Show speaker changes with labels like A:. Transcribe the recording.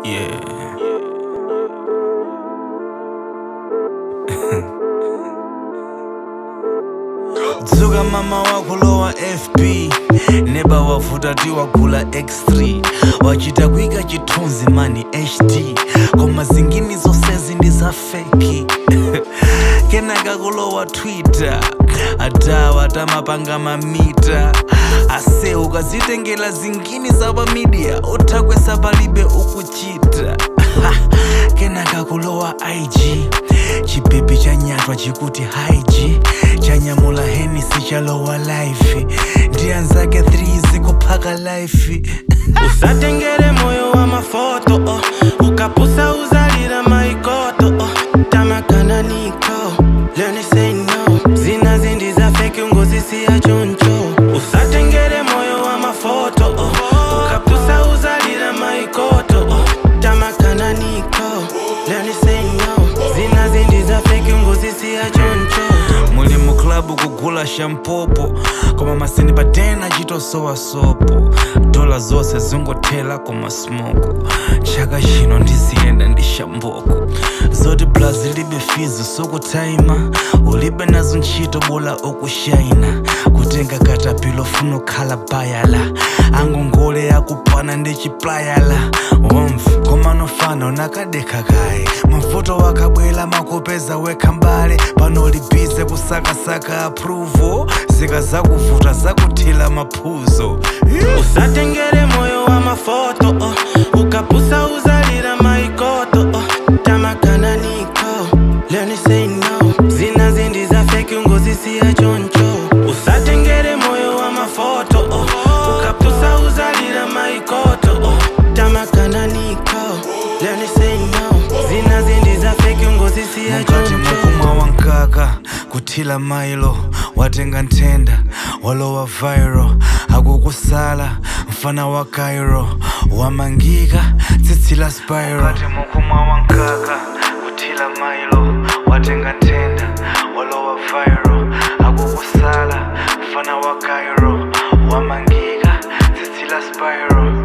A: Yeah. dzuka mama wako lowa fb neba wavuta ti wagula x3 wachita kuika chithunzi mani hd koma zingini zonsezi ndi za feki kenaka kulowa twitter adawa tamapanga mamita ase ukazitengela zingini za pamidia uthakwesa palibe ukuchita kenaka kulowa ig chipepe chanyatwa chikuti haiji chanyamula henisi chalowa life ndi anzake 3 zikuphaka life
B: usatengere moyo wa mafoto oh. ukapusa uzalira maikoto oh. tamakana niko learn to say no zina zindi za feki ungozisiya choncho usatengere moyo wa mafoto oh. ukapusa uzalira maikoto oh. tamakana niko learn to say no zina zindi za feki ungozisiya choncho
A: muli mu klabu kugula shampopo koma masini patena chitosowa sopo dola zonse zingothela koma smoko chaka chino ndiziyenda ndi shamboko zoti blazi libe fizi sokutaima ulibe nazo ntchito bola okushaina kutenga katapilo funa khala bayala angongole yakupana ndi chiplayala womf koma nofana unakadekha kaye mavuto wakabwela makopeza wekha mbale pano libize kusakasaka approval zika zakuvuta zakuthila maphuzo
B: usatengere moyo wa mafoto oh. ukapusa uzalira maikoto oh. tamakana niko learn to say no zina zindi za feki ungozisiya choncho usatengere moyo wa mafoto oh. ukapusa uzalira maikoto oh. tamakana niko learn to say no zina zindi za feki ungozisiya
A: mukati
B: choncho
A: mukumwa wankaka kuthila mailo watenga nthenda walowa viral akukusala mfana wa cairo wamangika tsitsi la spiral mukati mukumwa wankaka kuthila mailo watenga nthenda walowa viral akukusala mfana wa cairo wamangika tsitsi la spiral